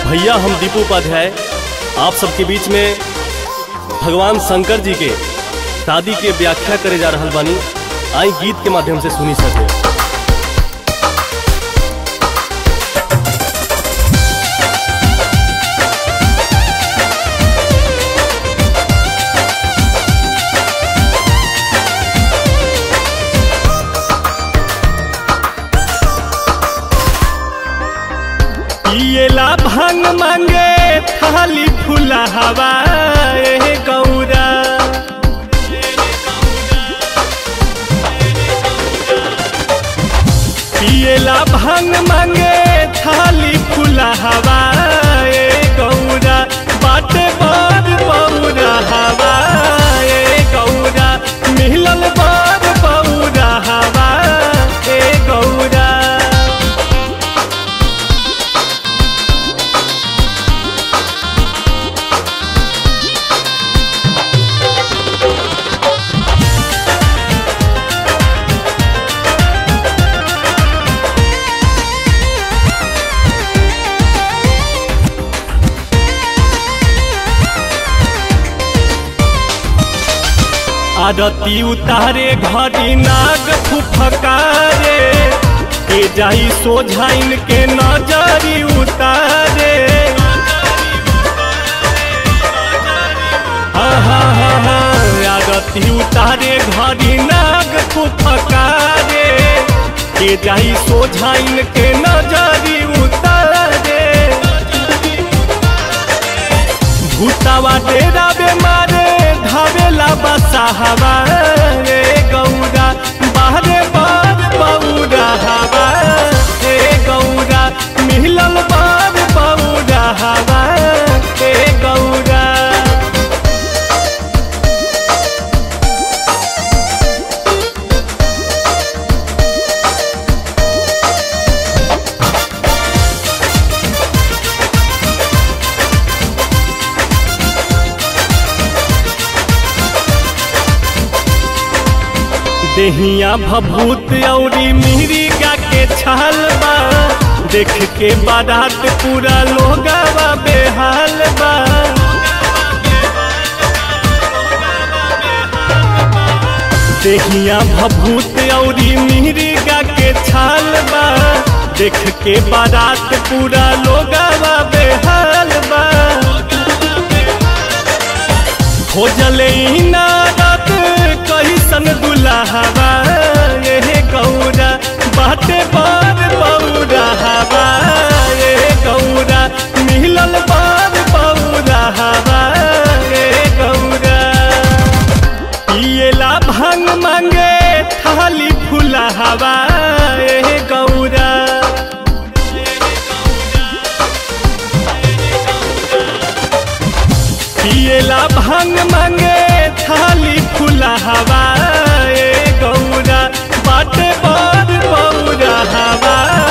भैया हम दीपू उपाध्याय आप सबके बीच में भगवान शंकर जी के शादी के व्याख्या करे जा रहल बानी आई गीत के माध्यम से सुनी सके पिएला भांग मांगे थाली फूला हवा ए गौरा पिएला भांग मांगे थाली फूला हवा ए गौरा बाटे बार बौरा हवा ए गौरा मिलल बार बौरा हवा ए गौरा आरती उतारे घड़ी नाग फुफकारे के जाई सोझाइन के नजरी उतारे हा हा हा हा आरती उतारे घड़ी नाग फुफकारे के जाई सोझाइन के नजरी उतारे भूतावा डेरा बेमारे धावेला बसा हवा रे गौरा बाहरे बार बौरा हवा रे गौरा मिलल बार बौरा हवा रे गौरा देहिया भभूत औरी मिहिरिका के छाल बा देख के बारात पूरा लोगावा बेहाल बा देहिया भभूत औरी मिहिरिका के छाल बा देख के बारात पूरा लोगावा बेहाल बा खोजले इनारत कहिसन दुल्हवा ये गौरा बाटे बार बौरा हवा ये गौरा मिलल बार बौरा हवा ये गौरा पिएला भांग मांगे थाली फूला हवा ये गौरा पिएला भांग मांगे थाली फूला हवा ए गौरा बाटे बार बौरा हवा